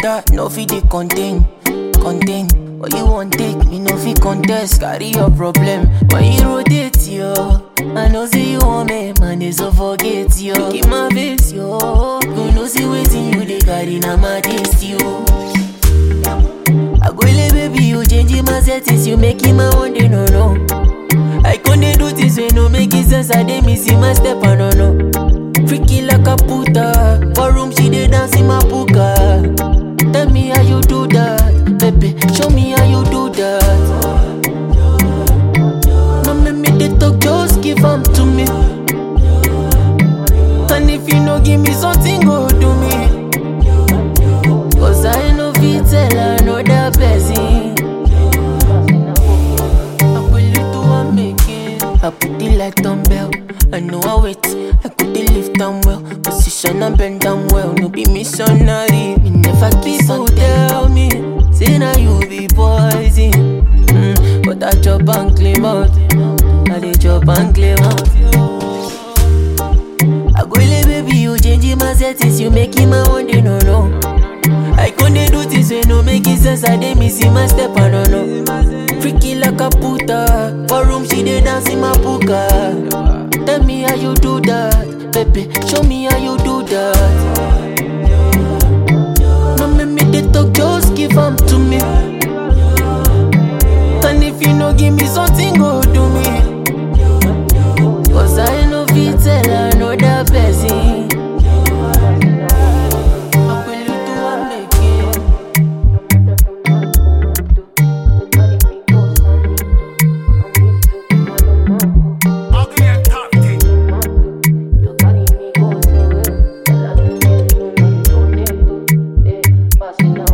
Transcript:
water, no fit dey contain, contain. What you want take, me no fit contest, carry your problem. When you rotate, yo, I know say you want me, man, they so forget, yo. Keep my face, yo. You know see waiting you dey carry, na my taste, yo. I go lay baby, you changing my settings, you making my one day no no. I can't do things when no make it sense, I dey missing my step, I don't know. Freaky like a puta, for room she dey dance in my puka. Tell me how you do that, baby, show me how you do that. No make me dey talk, just give 'em to me. And if you no give me something, go do me. Cause I no fit tell another person. I will do one making. I put it like dumbbell. I know I wait. I could the lift down well. Position and bend down well. No be missionary. Me never kiss and tell me. Say now you be poison. Mm, but I chop and claim out. I dey chop and claim out. I go lay baby, you changing my settings, you making my one day no no. I can't do things when no make it sense, I dey missing my step, I don't know. Freaky like a puta, for room she dey dance in my puka. Tell me how you do that, baby, show me how you do that. No make me dey talk, just give 'em to me. And if you no give me something, go do me. Cause I no fit tell another person. I will do one making. Ugly and tough You carry me go somewhere. Tell her to get you, no, no, no, eh, pass it down.